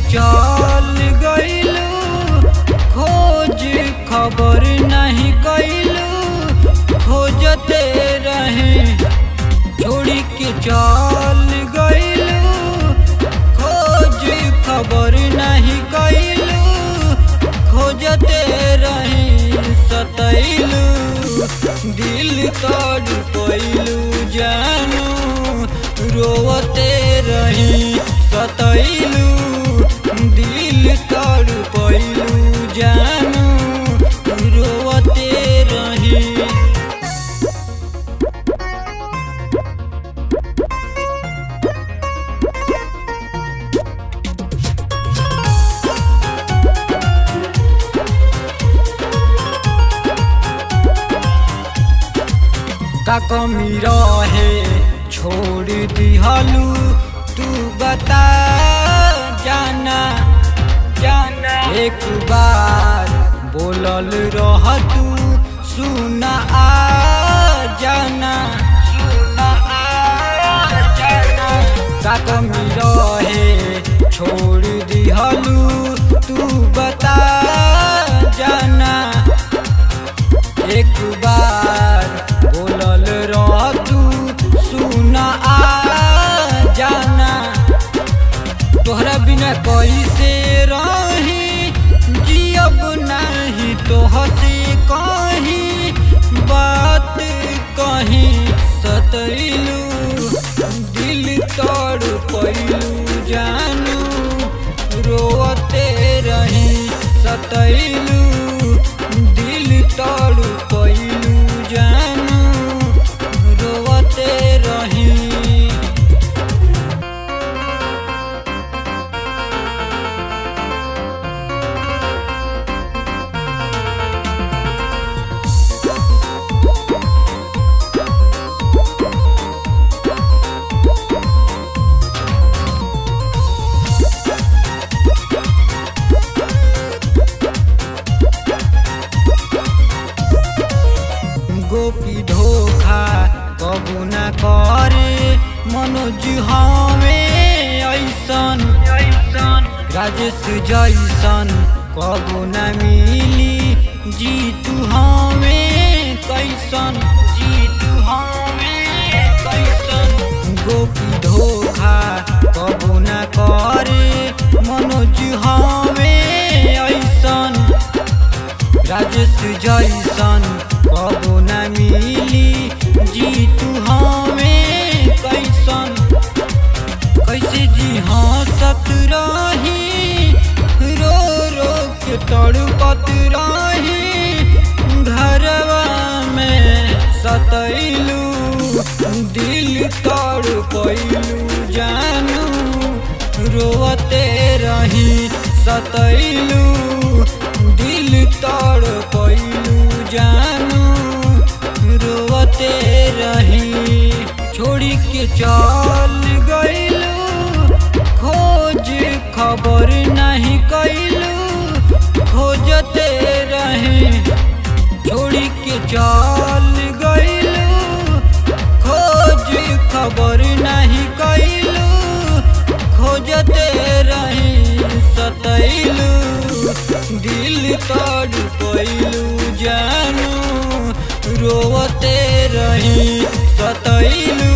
चल गइलू खोज खबर नहीं कैलू खोजते रहे छोड़ी के चल गइलू खोज खबर नहीं कैलू खोजते रहे सतैलू दिल तोड़ पैलू जानू रोवते रही सतैलू दिल तोड़ पैलू जानू रोवते रही का कमी रहे छोड़ दिहलू तू बता जाना जाना एक बार बोलल रह तू सुना आ जाना सुना आ जाना का कमी रहे छोड़ दिहलू तू बता जाना एक बार बोलल रह तू सुना आ जाना तोहरा बिना कैसे रही जियब नहीं तोहसे कहीं बात कहीं सतैलू दिल तोड़ पैलू जानू रोते रही सतैलू दिल तोड़ पैलू जानू रोते रही गोपी धोखा कबू ना करे मनोज हमें ऐसन राजेश जैसन कबू ना मिली जीतू हमें कैसन जीतू हमें कैसन गोपी धोखा कबू ना करे मनोज हमें ऐसन राजेश जैसन कबो न मिली जीतू हमें कैसन कैसे जी हंसत रही रो रो के तड़पत रही घरवा में सतैलू दिल तड़ पैलू जानू रोवते रही सतैलू दिल तड़ पैलू जानू रोवते रही छोड़ी के चल गइलू खोज खबर नहीं कैलू खोजते रहे छोड़ी के चल गइलू खोज खबर नहीं कैलू खोजते रही सतैलू दिल तोड़ पैलू जानू रोवते रही सतैलू